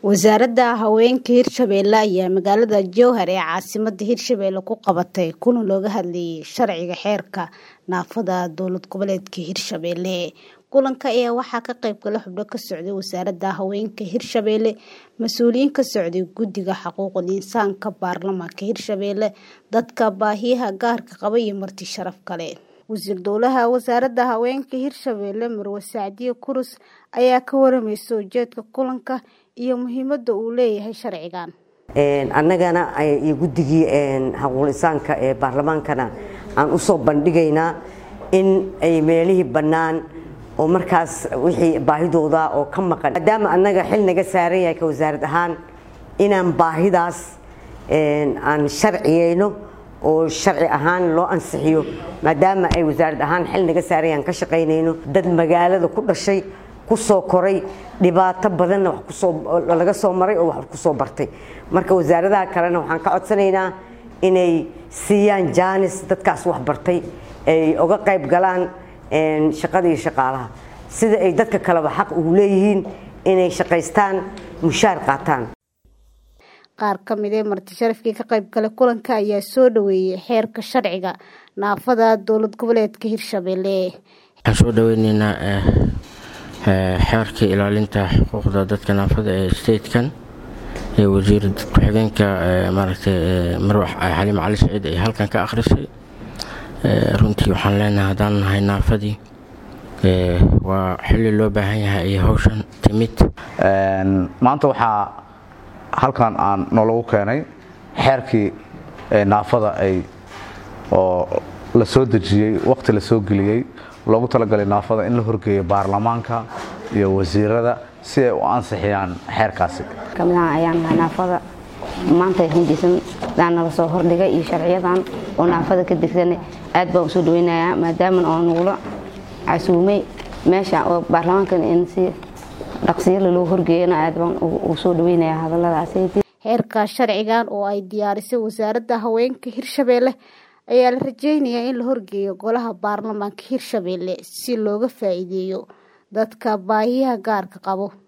Wasaaradda Haweenka Hirshabelle ayaa magaalada Jowhar ee caasimadda Hirshabelle ku qabatay kulan looga hadlayay sharciga xeerka naafada dowlad goboleedka Hirshabelle. Kulanka ayaa waxaa ka qayb galay xubno ka socday Wasaaradda Haweenka Hirshabelle, mas'uuliyiin ka socday Guddiga Xuquuqul Insaanka Baarlamaanka Hirshabelle, dadka baahiyaha gaarka qaba iyo marti sharaf kale. Wasiir Dowlaha Wasaaradda Haweenka Hirshabelle Marwo Sacdiye Kurus ayaa ka waramaysay ujeedka kulanka iyo muhiimadda uu leeyahay sharcigan. annagana iyo guddigii xuquuqul insaanka ee baarlamaankana aan u soo bandhigaynaa in ay meelihii bannaan oo markaas wixii baahidooda oo ka maqan maadaama annaga xil naga saaran yahay ka wasaarad ahaan inaan baahidaas aan sharciyeyno oo sharci ahaan loo ansixiyo maadaama ay wasaarad ahaan xil naga saaran yahay aan ka shaqaynayno dad magaalada ku dhashay ku soo koray dhibaato badanna wax kusoo laga soo maray oo wax kusoo bartay marka wasaaradaha kalena waxaan ka codsanaynaa inay siiyaan jaanis dadkaas wax bartay ay uga qayb galaan shaqada iyo shaqaalaha sida ay dadka kaleba xaq ugu leeyihiin inay shaqaystaan mushaar qaataan qaar ka mid ee marti sharafkii ka qayb galay kulanka ayaa soo dhaweeyay xeerka sharciga naafada dowlad goboleedka Hirshabelle. waxaan soo dhaweyneynaa xeerka ilaalinta xuquuqda dadka naafada ee statekan ee wasiir ku-xigeenka maaragtay marwax xaliim cali saciid ay halkan ka akhrisay runtii waxaan leenahay haddaan nahay naafadii waa xilli loo baahan yahay iyo hawshan timid maanta waxaa halkan aan noolagu keenay xeerkii naafada ay oo la soo dejiyey waqti la soo geliyey loogu talagalay naafada in la horgeeyo baarlamaanka iyo wasiirada si ay u ansixiyaan xeerkaasi kamidaan ayaan nahay naafada maanta hindisan daan nala soo hordhigay iyo sharciyadan oo naafada ka degsan aad baan usoo dhaweynayaa maadaama oo nagula casuumay meesha oo baarlamaankan in si dhaqsiyala loo horgeeyana aad baan ugu soo dhaweynayaa hadalladaasi xeerka sharcigan oo ay diyaarisay wasaaradda haweenka hirshabelle ayaa la rajeynayaa in la horgeeyo golaha baarlamaanka hirshabelle si looga faa'iideeyo dadka baahiyaha gaarka qabo